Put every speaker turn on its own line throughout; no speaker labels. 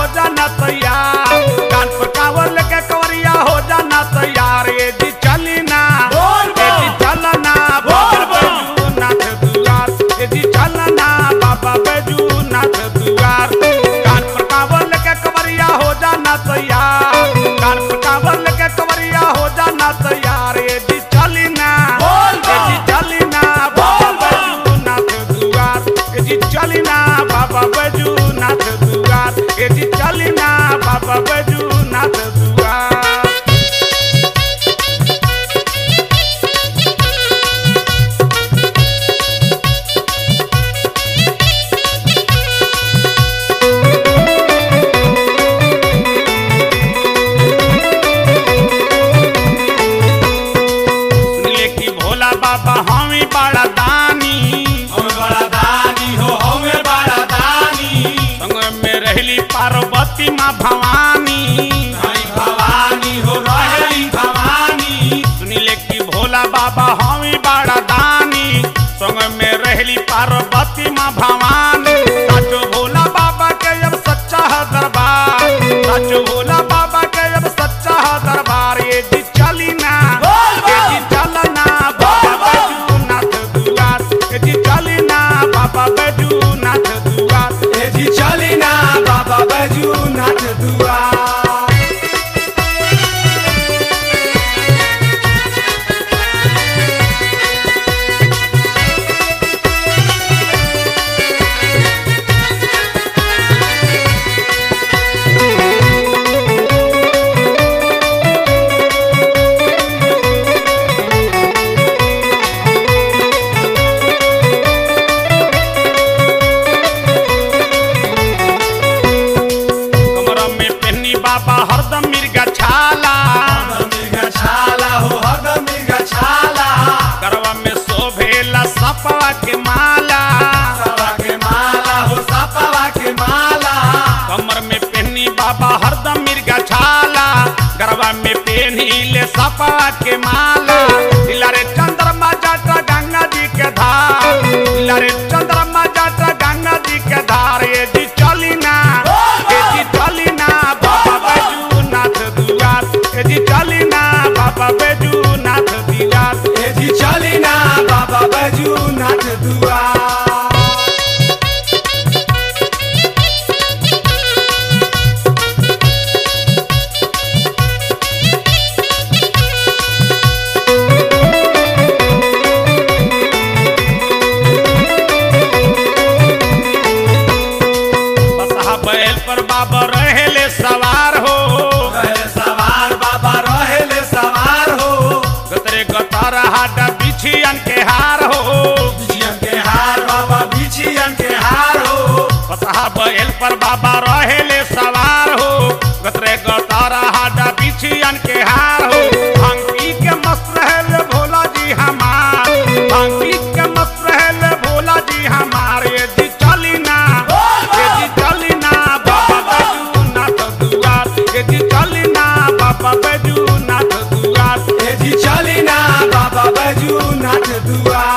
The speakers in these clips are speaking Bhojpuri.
जाना तैयार कान पर कावर लेके कवरिया हो जाना तैयार ये जी चली ना
बोल
ये जी
बम।
चलना
बोल
बाबा
बम।
बैजूनाथ दुआर ये जी चलना बाबा बैजूनाथ दुआर कान पर कावर लेके कवरिया हो जाना तैयार कान पर कावर लेके कवरिया हो जाना तैयार ये जी चली ना
बोल
ये जी
बम।
चली ना बाबा
बोल बम।
बैजूनाथ दुआर ये जी चली ना बाबा बैजूनाथ दुआर ये जी चली ना बाबा बैजूनाथ दुआर सुनले कि भोला बाबा हमें बड़ा दानी
हम बड़ा दानी हो हमें बड़ा दानी
संग में रहली पार्वती माँ भवानी
हरी भवानी हो रहेली भवानी
सुनिले कि भोला बाबा हमें बड़ा दानी संग में रहली पार्वती माँ भवानी साचो भोला बाबा के अब सच्चा है दरबार साचो भोला बाबा के अब सच्चा है दरबार ये जी चली ना
बोल बम।
ये जी चलना बाबा
बोल बम।
बैजूनाथ दुआर ये जी चली ना बाबा बैजूनाथ दुआर
ए जी चली ना बाबा बैजूनाथ दुआर
कमरा में पहनी बाबा हरदम मिर्गा छाला
हरदम मिर्गा छाला हो हरदम मिर्गा छाला
करवा में शोभेला सपवा के माला
सपा के माला हो सपवा के माला
कमर में पहनी बाबा हरदम मिर्गा छाला गरबा में पहनी ले सपवा के माला दिलारे चंद्रमा जाटा गंगा जी के धार दिलारे चंद्रमा जाटा गंगा जी के धार ये जी चली ना ये जी चली ना बाबा बैजूनाथ दुआर ये जी चली ना बाबा बैजूनाथ दुआर
ए जी चली ना बाबा बैजूनाथ दुआर
बसहा बैल पर बाबा रहेले सवार हो
रहे सवार बाबा रहेले सवार हो
गतरे गतार हाटा बिछियन के हार हो
बिछियन के हार बाबा बिछियन के हार हो
बसहा बैल पर बाबा रहेले सवार हो गतरे गतार हाटा बिछियन के हार हो भांगी के मस्त रहेले भोला जी हमार भांगी के मस्त रहेले भोला जी हमार ये जी चली ना ये जी चली ना बाबा बैजूनाथ दुआर ये जी चली ना बाबा बैजूनाथ दुआर
ए जी चली ना बाबा बैजूनाथ दुआर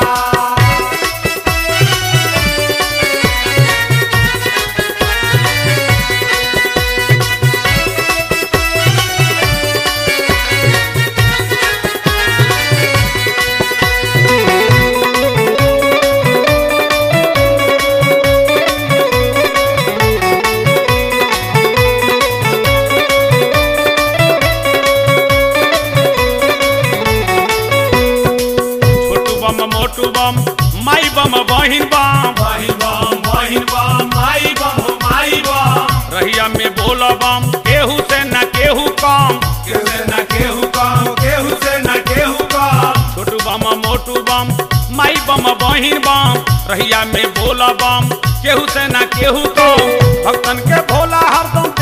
छोटू बम मोटू बम माई बम बहिन बम
बहिन बम बहिन बम माई बम हो माई बम
रहिया में बोल बम केहू से न केहू कम
केहू से न केहू कम केहू से न केहू कम
छोटू बम मोटू बम माई बम बहिन बम रहिया में बोल बम केहू से न केहू कम भक्तन के भोला हरदम